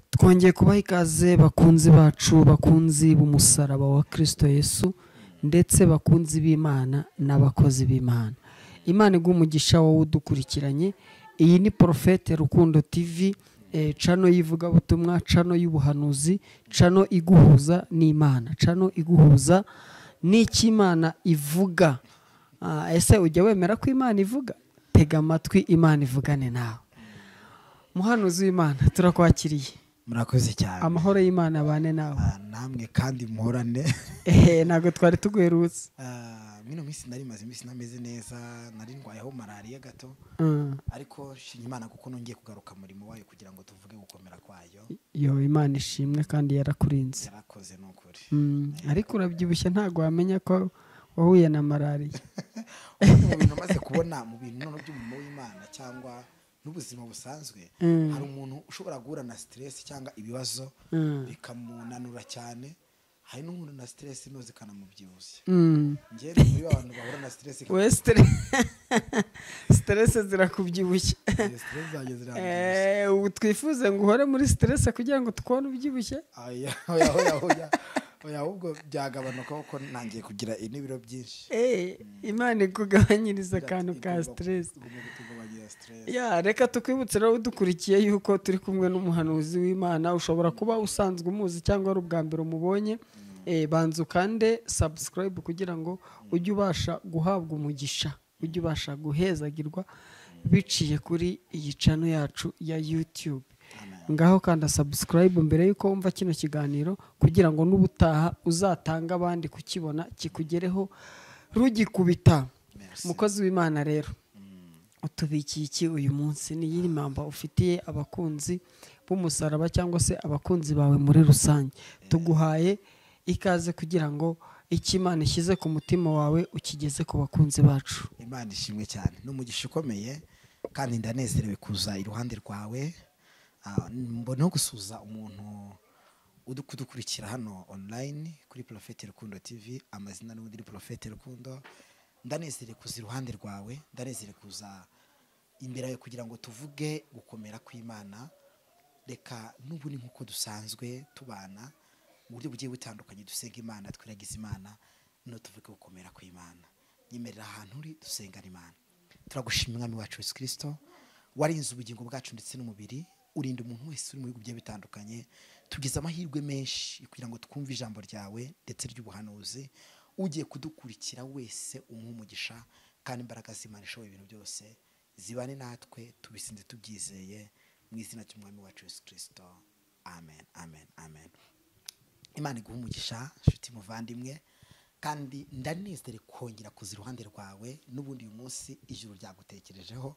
twongeye kubaha ikaze bakunzi bacu bakunzi b'umusaraba wa kristo yesu ndetse bakunzi b'imana n'abakozi b'imana imana iguha umugisha wowe udukurikiranye iyi ni porofete rukundo tv eh, cano y'ivugabutumwa cano y'ubuhanuzi cano iguhuza n'imana cano iguhuza n'icy'imana ivuga Ah, ese ujya wemera ko imana ivuga tega amatwi imana ivugane nawe muhanuzi w'imana turakwakiriye murakoze cyane amahoro y'imana abane nawe Ah, namwe kandi muhorane ehe ntabwo twari tuguherutse Ah, mwino minsi nari maze iminsi nameze neza nari ndwayeho malariya gato Mm. ariko shima imana kuko nongeye kugaruka murimo wayo kugira ngo tuvuge gukomera kwayo yo imana ishimwe kandi yarakurinze yarakoze ni ukuri Mm, ariko urabyibushye ntabwo wamenya ko wahuye na malariya Ubundi mu bintu umaze kubona mu bintu noneho by'umurimo w'imana cyangwa n'ubuzima busanzwe Mm. hari umuntu ushobora guhura na siteresi cyangwa ibibazo Mm. bikamunanura cyane hari n'umuntu na siteresi ino zikanamubyibushya Mm. njyewe ni muri ba bantu bahura na siteresi we stere- siterese zirakubyibushye iyo siteresi zanjye zirambyibushya Eh, ubu twifuze ngo uhore muri siterese kugira ngo tukubone ubyibushye oya oya oya oya oya ahubwo byagabanuka kuko ntangiye kugira n'ibiro byinshi Eh, imana ikugabanyiriza akantu ka siterese Igomba kutugabanyira stress. ya reka tukwibutse rero udukurikiye yuko turi kumwe n'umuhanuzi w'imana ushobora kuba usanzwe umuzi cyangwa ari ubwa mbere umubonye Eh, banza ukande subscribe kugira ngo ujye ubasha guhabwa umugisha ujye ubasha guhezagirwa biciye kuri iyi cano yacu ya youtube ngaho kanda subscribe mbere y'uko wumva kino kiganiro kugira ngo n'ubutaha uzatange abandi kukibona kikugereho rugikubita mukozi w'imana rero utubikiye iki uyu munsi ni iyi mpamvu ufitiye abakunzi b'umusaraba cyangwa se abakunzi bawe muri rusange tuguhaye ikaze kugira ngo icyo imana ishyize ku mutima wawe ukigeze ku bakunzi bacu imana ishimwe cyane ni umugisha ukomeye kandi ndanezerewe kuza iruhande rwawe Ah, mboneho gusuza umuntu uri kudukurikira hano online kuri porofete rukundo tv amazina n'ubundi ni porofete rukundo ndanezerewe kuza iruhande rwawe ndanezerewe kuza imbere yawe kugira ngo tuvuge gukomera kw'imana reka n'ubu ni nk'uko dusanzwe tubana mu buryo bugiye butandukanye dusenga imana twiragiza imana no tuvuge gukomera kw'imana nyemerera ahantu uri dusengana imana turagushima umwami wacu yesu kirisito warinze ubugingo bwacu ndetse n'umubiri urinda umuntu wese uri mu bihugu bigiye bitandukanye tugize amahirwe menshi kugira ngo twumve ijambo ryawe ndetse ry'ubuhanuzi ugiye kudukurikira wese umuha umugisha kandi imbaraga z'imana ishoboye ibintu byose zibane natwe tubisinze tubyizeye mu izina ry'umwami wacu yesu kirisito amen amen amen imana iguha umugisha nshuti muvandimwe kandi ndanezere kongera kuza iruhande rwawe n'ubundi uyu munsi ijuru ryagutekerejeho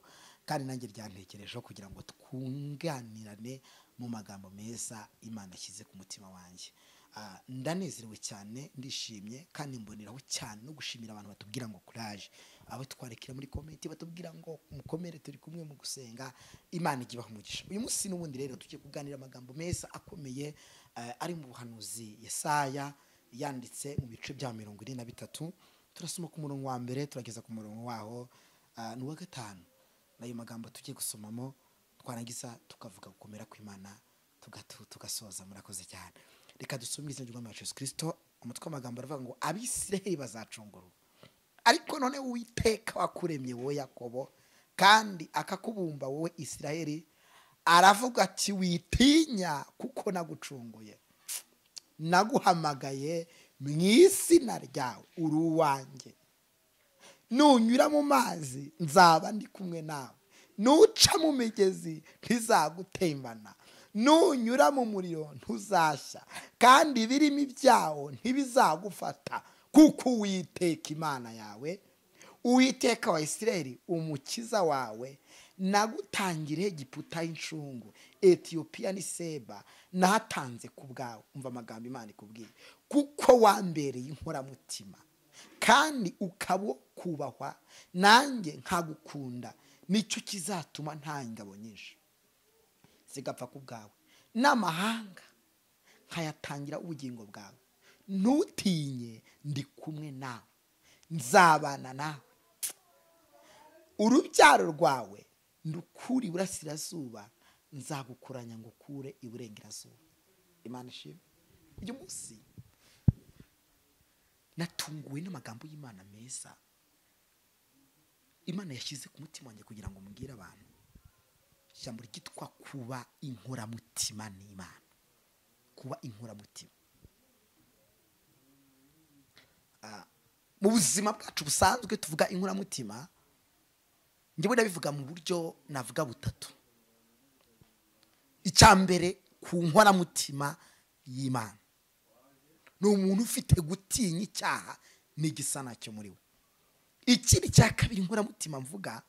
kandi nanjye ryantekerejeho kugira ngo twunganirane mu magambo meza imana ashyize ku mutima wanjye Ah, ndanezerewe cyane ndishimye kandi mboneraho cyane no gushimira abantu batubwira ngo kuraje abo twarekera muri komenti batubwira ngo mukomere turi kumwe mu gusenga imana ijya ibaha umugisha uyu munsi n'ubundi rero tugiye kuganira amagambo meza akomeye eh, ari mu buhanuzi yesaya yanditse mu bice bya mirongo ine na bitatu turasoma ku murongo wa mbere turageza ku murongo waho ah, ni uwa gatanu n'ayo magambo tugiye gusomamo twarangiza tukavuga gukomera kw'imana tugatu- tugasoza murakoze cyane reka dusome izina ry'umwami wacu yesu kirisito umutwe w'amagambo aravuga ngo abisiraheli bazacungurwa ariko none uwiteka wakuremye wowe yakobo kandi akakubumba wowe isiraheli aravuga ati witinya kuko nagucunguye naguhamagaye mu izina ryawe uri uwanjye nunyura mu mazi nzaba ndi kumwe nawe nuca mu migezi ntizagutembana nunyura mu muriro ntuzashya kandi ibirimi byawo ntibizagufata kuko uwiteka imana yawe uwiteka wa isirayeli umukiza wawe nagutangiriye giputa y'inshungu etiyopiya ni seba nahatanze ku bwawe umva amagambo imana ikubwiye kuko wambereye inkoramutima kandi ukaba uwo kubahwa nanjye nkagukunda nicyo kizatuma nta ngabo nyinshi zigapfa ku bwawe n'amahanga nkayatangira ubugingo bwawe ntutinye ndi kumwe nawe nzabana nawe urubyaro rwawe ndukuri burasirazuba nzagukuranya ngo ukure iburengerazuba imana ishimwe uyu munsi natunguwe n'amagambo y'imana meza imana yashyize ku mutima wanjye kugira ngo mbwire abantu ijambo ryitwa kuba inkoramutima n'imana kuba inkoramutima Ah, mu buzima bwacu busanzwe tuvuga inkoramutima njyewe ndabivuga mu buryo navuga butatu icya mbere ku nkoramutima y'imana ni umuntu ufite gutinya icyaha n'igisa nacyo muri we ikindi cya kabiri inkoramutima mvuga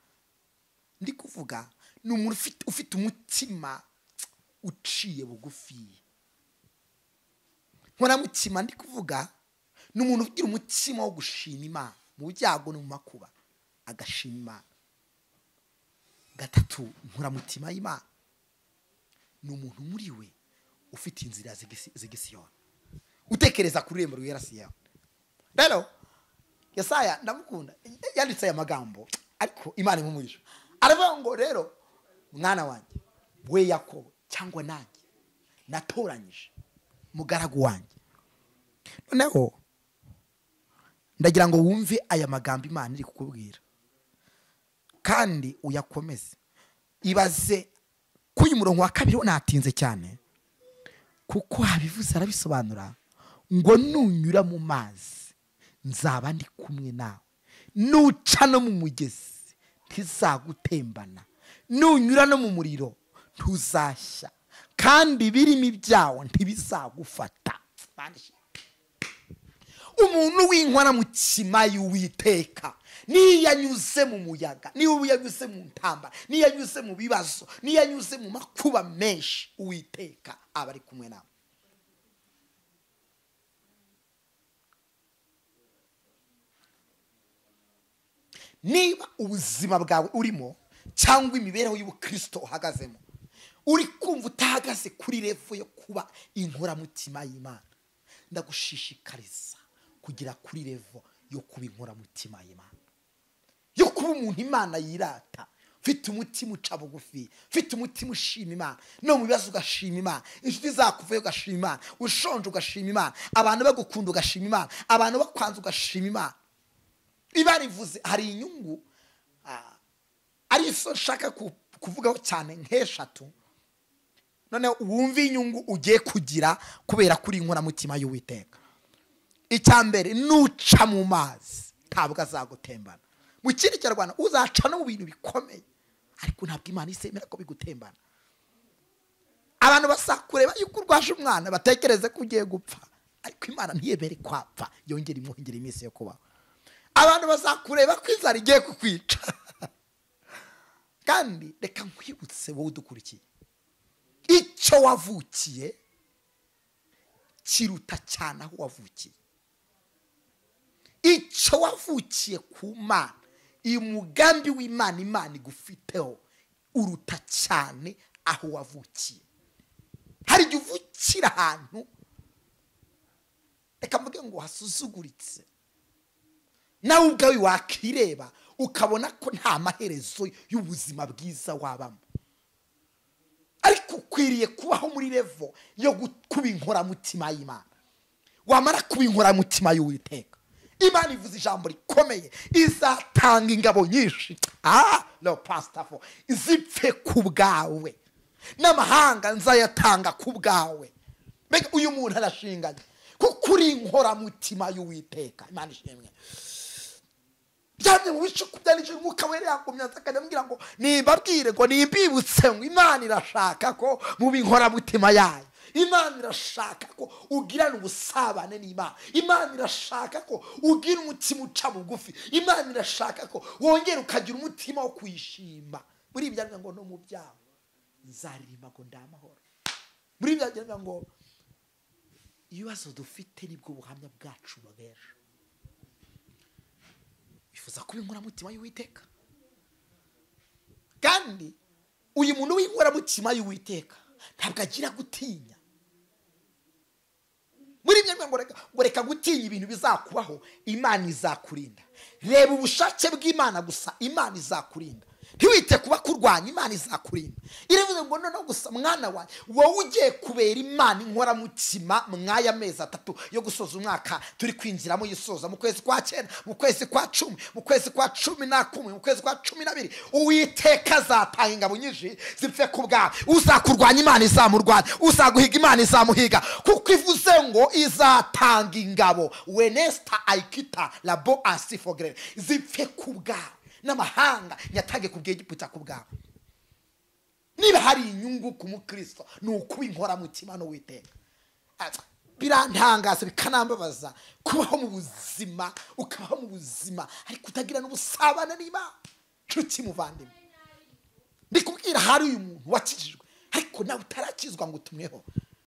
ndi kuvuga ni umuntu ufite, ufite umutima uciye bugufi nkoramutima ndi kuvuga ni umuntu ugira umutima wo gushima imana mu byago no mu makuba agashima imana gatatu nkoramutima y'imana ni umuntu muri we ufite inzira z'igisi- z'igisiyoni utekereza ku rurembo rwera siyoni rero yesaya ndamukunda yanditse aya magambo ariko imana imumuhisha aravuga ngo rero mwana wanjye we yakobo cyangwa nanjye natoranyije mugaragu wanjye noneho ndagira ngo wumve aya magambo imana iri kukubwira kandi uyakomeze ibaze ko uyu murongo wa kabiri natinze cyane kuko habivuze arabisobanura ngo nunyura mu mazi nzaba ndi kumwe nawe nuca no mu mugezi ntizagutembana nunyura no mu muriro ntuzashya kandi ibirimi byawo ntibizagufata umuntu w'inkora mu kima y'uwiteka niyo yanyuze mu muyaga niyo yanyuze mu ntambara niyo yanyuze mu bibazo niyo yanyuze mu makuba menshi uwiteka aba ari kumwe nawe niba ubuzima bwawe urimo cyangwa imibereho y'ubukristo uhagazemo uri kumva utahagaze kuri revo yo kuba inkoramutima y'imana ndagushishikariza kugera kuri revo yo kuba inkoramutima y'imana yo kuba umuntu imana yirata ufite umutima uca bugufi ufite umutima ushima imana no mu bibazo ugashima imana inshuti zakuvayo ugashima imana ushonje ugashima imana abantu bagukunda ugashima imana abantu bakwanza ugashima imana biba rivuze hari inyungu ah, ari zo nshaka ku- kuvugaho cyane nk'eshatu noneho wumve inyungu ugiye kugira kubera kuri inkoramutima y'uwiteka icya mbere nuca mu mazi ntabwo azagutembana mu kindi kinyarwanda uzaca no mu bintu bikomeye ariko ntabwo imana isemera ko bigutembana abantu basakureba yuko urwaje umwana batekereze ko ugiye gupfa ariko imana ntiyemere kwapfa yongera imwongera iminsi yo kubaho abantu bazakureba ko inzara igiye kukwica kandi reka nkwibutse wowe udukurikiye icyo wavukiye kiruta cyane aho wavukiye icyo wavukiye ku mana uyu mugambi w'imana imana igufiteho uruta cyane aho wavukiye hari igihe uvukira ahantu reka mvuge ngo hasuzuguritse nawe ubwawe wakireba ukabona ko nta maherezo y'ubuzima bwiza wabamo ariko ukwiriye kubaho muri revo yo gu- kuba inkoramutima y'imana wamara kuba inkoramutima y'uwiteka imana ivuze ijambo rikomeye izatanga ingabo nyinshi ah no pasitafo zipfe ku bwawe n'amahanga nzayatanga ku bwawe mbega uyu muntu arashinganye kuko uri inkoramutima y'uwiteka imana ishimwe byamye mu bice kubyanije umwuka wera yagumya akanambwira ngo nimbabwire ngo nimbibutse ngo imana irashaka ko mu inkoramutima yayo imana irashaka ko ugirana ubusabane n'imana imana irashaka ko ugira umutima uca bugufi imana irashaka ko wongera ukagira umutima wo kuyishima muri ibyo aravuga ngo no mu byago nzaririmba ngo ndamahoro muri ibyo aravuga ngo ibibazo dufite nibwo buhamya bwacu bubeje bifuza kuba inkoramutima y'uwiteka kandi uyu muntu w'inkoramutima y'uwiteka ntabwo agira gutinya muri ibyo ngo reka- ngo reka gutinya ibintu bizakubaho imana izakurinda reba ubushake bw'imana gusa imana izakurinda ntiwite kuba kurwanya imana izakurinda iravuze ngo noneho gusa mwana wawe wowe ugiye kubera imana inkoramutima mw'aya mezi atatu yo gusoza umwaka turi kwinjiramo yisoza mu kwezi kwa cyenda mu kwezi kwa cumi mu kwezi kwa cumi na kumwe mu kwezi kwa cumi n'abiri uwiteka azatanga ingabo nyinshi zipfe ku bwawe uzakurwanya imana izamurwanya uzaguhiga imana izamuhiga kuko ivuze ngo izatanga ingabo wenesita ayikita labo asifogere zipfe ku bwawe n'amahanga nyatange ku bwegiputa ku bwawe niba hari inyungu ku mukristo ni ukuba inkoramutima n'uwiteka birantangaza bikanambabaza kubaho mu buzima ukabaho mu buzima ariko utagirana ubusabane n'imana nshuti muvandimwe ndikubwira hari uyu muntu wakijijwe ariko nawe utarakizwa ngo utumweho